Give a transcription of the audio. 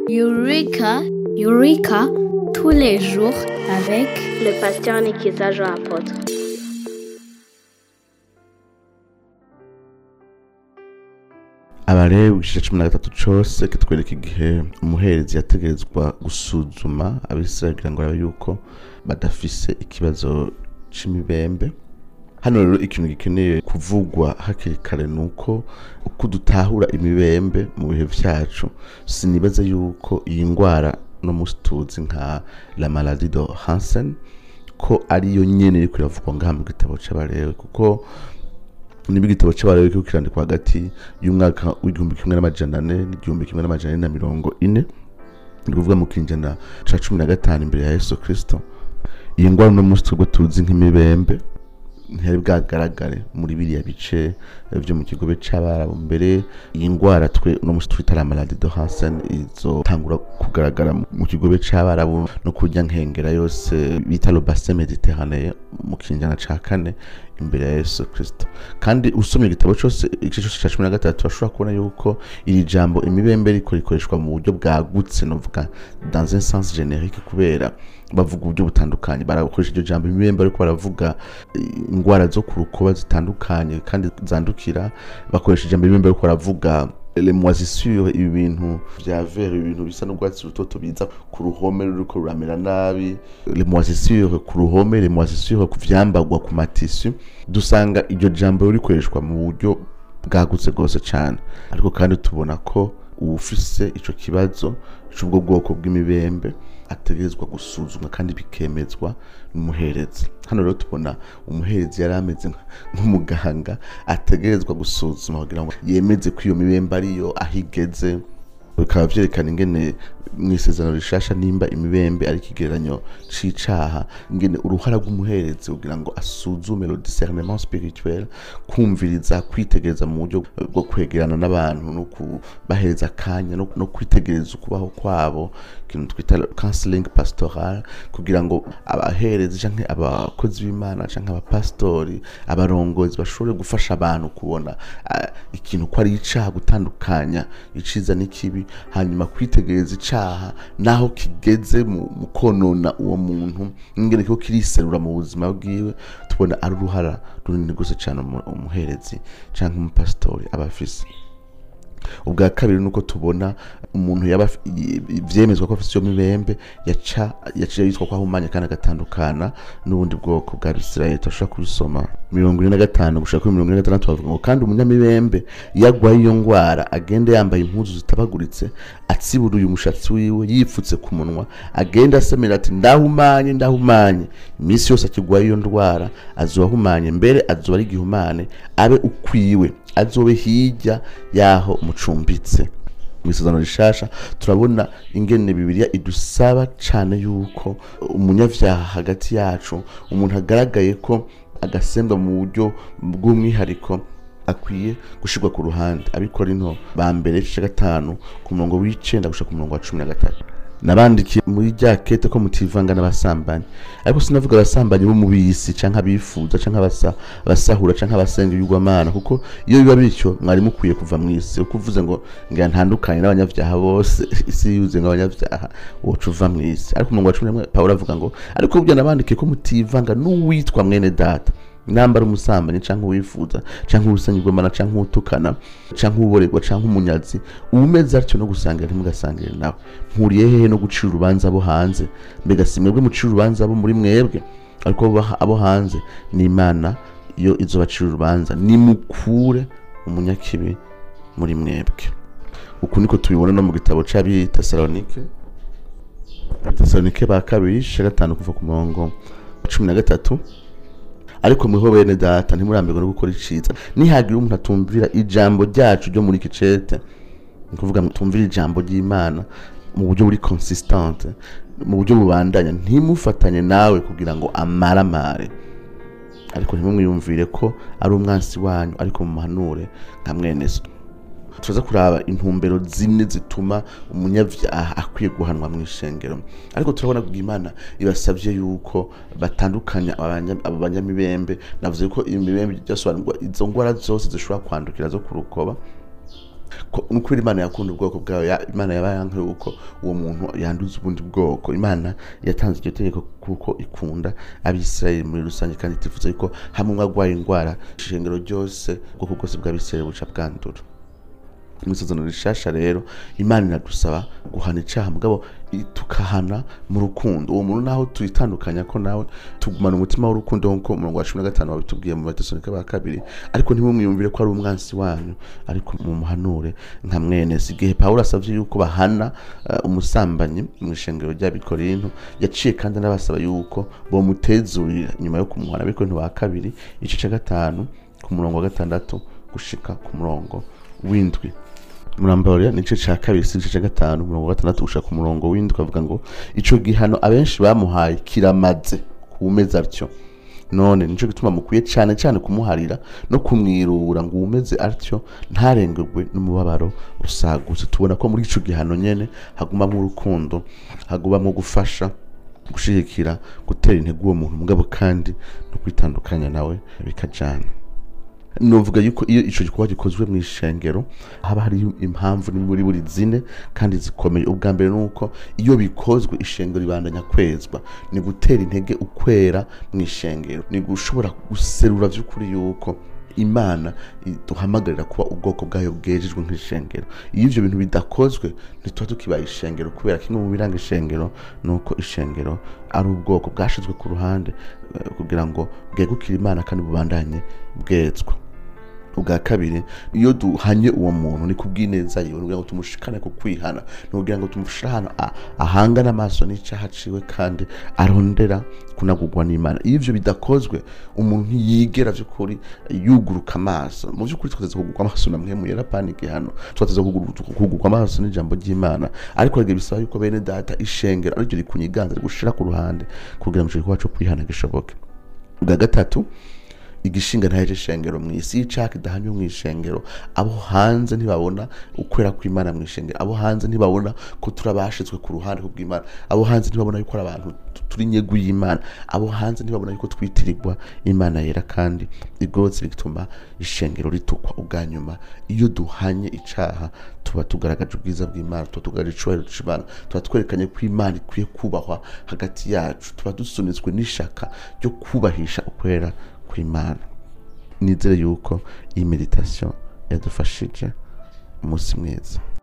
Eureka, Eureka, tous les jours avec le pasteur Nikiza Jean Apôtre. abalewi igice cumi na gatatu cose kitwereka igihe umuherezi yategerezwa gusuzuma abisirayeli kugira ngo arabe yuko badafise ikibazo c'imibembe hano rero ikintu gikeneye kuvugwa hakiri kare ni uko uko dutahura imibembe mu bihe vyacu sinibaza yuko iyi ngwara no musi tuzi nka la maladie de Hansen ko ariyo nyene iriko iravugwa ngaha mu gitabo c'abalewi kuko niba igitabo c'abalewi kiriko kirandikwa hagati y'umwaka w'igihumbi kimwe n'amajana ane n'igihumbi kimwe n'amajana ane na mirongo ine ni kuvuga mu kinjana ca cumi na gatanu imbere ya yesu kristo iyi ngwara uno musi twebwe tuzi nk'imibembe ntiyari bwagaragare muri biriya bice vyo mu kigobe c'abarabu mbere iyi ngwara twe uno musi twita la maladie de Hansen izotangura kugaragara mu kigobe c'abarabu no kurya nkengera yose bita le bassin méditerranée mu kinjana ca kane imbere ya Yesu Kristo kandi usomye igitabo cose igice cose ca cumi na gatatu ashobora kubona yuko iri jambo imibembe riko rikoreshwa mu buryo bwagutse novuga dans un sens générique kubera bavuga uburyo butandukanye barakoresha iryo jambo imibembe ariko baravuga ingwara zo ku rukoba zitandukanye kandi zandukira bakoresha ijambo imibembe ariko baravuga les moisissures ibi bintu vya vert ibintu bisa n'urwatsi rutoto biza ku ruhome ruriko ruramera nabi les moisissures ku ruhome les moisissures ku vyambagwa ku matisu dusanga iryo jambo rikoreshwa mu buryo bwagutse rwose cane ariko kandi tubona ko uwufise ico kibazo c'ubwo bwoko bw'imibembe ategerezwa gusuzumwa kandi bikemezwa n'umuherezi hano rero tubona umuherezi yari ameze nk'umuganga ategerezwa gusuzuma kugira ngo yemeze ko iyo mibembe ariyo aho igeze bikaba vyerekana ingene mw'isezerano rishasha nimba imibembe ari ikigereranyo c'icaha ingene uruhara rw'umuherezi kugira ngo asuzume le discernement spirituel kumviriza kwitegereza mu buryo bwo kwegerana n'abantu no kubahereza akanya no, no kwitegereza ukubaho kwabo ikintu twita counseling pastoral kugira ngo abaherezi canke abakozi b'imana canke abapastori abarongozi bashobore gufasha abantu kubona uh, ikintu ko ari icaha gutandukanya iciza n'ikibi hanyuma kwitegereza icaha naho kigeze mu konona uwo muntu ingene kiko kiriserura mu buzima bwiwe tubona ari uruhara runini rwose cane umuherezi canke umupasitori aba afise ubwa kabiri nuko tubona umuntu yaba vyemezwa ko afise iyo mibembe yaca yaciye yitwa ko ahumanye kandi agatandukana n'ubundi bwoko bwa Bisirayeli turashobora kubisoma mirongo ine na gatanu gushaka kuri mirongo ine na gatandatu bavuga ngo kandi umunyamibembe iyo agwaye iyo ngwara agende yambaye impuzu zitabaguritse atsiburuye umushatsi wiwe yipfutse ku munwa agenda asemera ati ndahumanye ndahumanye iminsi yose akigwaye iyo ndwara azoba ahumanye mbere azoba ari igihumane abe ukwiwe azobe hirya yaho mucumbitse mw'isezerano rishasha turabona ingene bibiliya idusaba cane yuko umunyavyaha hagati yacu umuntu agaragaye ko agasembwa mu buryo bw'umwihariko akwiye gushirwa ku ruhande abikora into ba mbere igice gatanu ku murongo w'icenda gushika ku murongo wa cumi na gatatu nabandikiye muri rya kete ko mutivanga n'abasambanyi ariko sinavuga abasambanyi bo mu bisi canke abifuza canke abasahura canke abasenga ibigwamana kuko iyo biba bityo mwari mukwiye kuva mw'isi uko uvuze ngo ngira ntandukanye n'abanyavyaha bose isi yuze nk'abanyavyaha woca uva mw'isi ariko umurongo wa cumi n'umwe pawulo avuga ngo ariko burya nabandikiye ko mutivanga n'uwitwa mwene data nambara umusambanyi canke uwifuza canke uwusanyirwamana canke uwutukana canke uwuborerwa canke umunyazi umeze atyo no gusangira ntimugasangire nawe mpuriye hehe no gucira urubanza abo hanze mbega si mwebwe mucira urubanza abo muri mwebwe ariko abo hanze ni imana iyo izobacira urubanza nimukure umunyakibi muri mwebwe uku niko tubibona no mu gitabo c'abitesalonike abatesalonike ba kabiri igice gatanu kuva ku murongo cumi na gatatu ariko mweho bene data ntimurambirwe no gukora iciza nihagira umuntu atumvira ijambo ryacu ryo muri kicete ni kuvuga tumvira ijambo ry'imana mu buryo buri consistante mu buryo bubandanya ntimufatanye nawe kugira ngo amaramare ariko ntimumwiyumvire ko ari umwansi wanyu ariko mumuhanure nka mwene so turaza kuraba intumbero zine zituma umunyavyaha akwiye guhanwa mu ishengero ariko turabona ko imana ibasavye yuko batandukanya abanya- abo banyamibembe navuze ko imibembe ryasobanurwa izo ngwara zose zishobora kwandukira zo ku rukoba ko nukuri imana yakunda ubwoko bwayo ya- imana yaba yanka yuko uwo muntu yanduza ubundi bwoko imana yatanze iryo tegeko kuko ikunda abisirayeli muri rusange kandi itifuza yuko hamwe umwe agwaye indwara ishengero ryose ubwoko bwose bw'abisirayeli buca bwandura mu isezerano rishasha rero imana iradusaba guhana icaha mugabo i- tukahana mu rukundo uwo muntu naho tuyitandukanya ko nawe tugumana umutima w'urukundo nk'uko umurongo wa cumi na gatanu wabitubwiye mu batesalonike ba kabiri ariko ntimumwiyumvire ko ari umwansi wanyu ariko mumuhanure nka mwene si igihe pawulo asavye yuko bahana eh, umusambanyi mu ishengero ry'abikorinto yaciye kandi anabasaba yuko bomutezurira nyuma yo kumuhana abikorinto ba kabiri igice ca gatanu ku murongo wa gatandatu gushika ku murongo w'indwi murambarira nice ca kabiri si igice ca gatanu umurongo wa gatandatu gushika ku murongo w'indwi avuga ngo ico gihano abenshi bamuhaye kiramaze kuwumeza atyo none nico gituma mukwiye cane cane kumuharira no kumwirura ngo uwumeze atyo ntarengerwe n'umubabaro usagutse tubona ko muri ico gihano nyene hagumamwo urukundo hagumamwo gufasha gushigikira gutera intege uwo muntu mugabo kandi no kwitandukanya nawe bikajana novuga yuko iyo ico gikorwa gikozwe mu ishengero haba hari impamvu ni muri buri zine kandi zikomeye ubwa mbere nuko iyo bikozwe ishengero ribandanya kwezwa ni gutera intege ukwera mu ishengero ni gushobora guserura vy'ukuri yuko imana iduhamagarira kuba ubwoko bwayo bwejejwe nk'ishengero iyo ivyo bintu bidakozwe ntituba tukibaye ishengero kubera kimwe mu biranga ishengero ni uko ishengero ari ubwoko bwashizwe ku ruhande eh, kugira ngo bwegukire imana kandi bubandanye bwezwa ubwa kabiri iyo duhanye uwo muntu ni kubw'ineza yiwe kugira ngo tumushikane ku kwihana ni kugira ngo tumushire ahantu a- ahangane amaso n'icaha ciwe kandi arondera kunagurwa n'imana iyo ivyo bidakozwe umuntu ntiyigera vy'ukuri yuguruka amaso mu vy'ukuri twateza kugurwa amaso na mwemu yera panike hano twateza kugurwa amaso n'ijambo ry'imana ariko rege bisaba yuko bene data ishengero ariryo rikunyiganza rigushira ku ruhande kugira ngo ico gikorwa co kwihana gishoboke ubwa gatatu igishinga ntaje ishengero mu isi y'icaka idahanywe mu ishengero abo hanze ntibabona ukwera kw'imana mu ishengero abo hanze ntibabona ko turabashitswe ku ruhande kubw'imana abo hanze ntibabona yuko ari abantu tu- turi nyegu y'imana abo hanze ntibabona yuko twitirirwa imana yera kandi igorotse bituma ishengero ritukwa ubwa nyuma iyo duhanye icaha tuba tugaragaje ubwiza bw'imana tuba tugaragaje icubahiro c'imana tuba twerekanye ko imana ikwiye kubahwa hagati yacu tuba dusunitswe n'ishaka ryo kubahisha ukwera kw'imana nizere yuko iyi meditasiyo yadufashije umunsi mwiza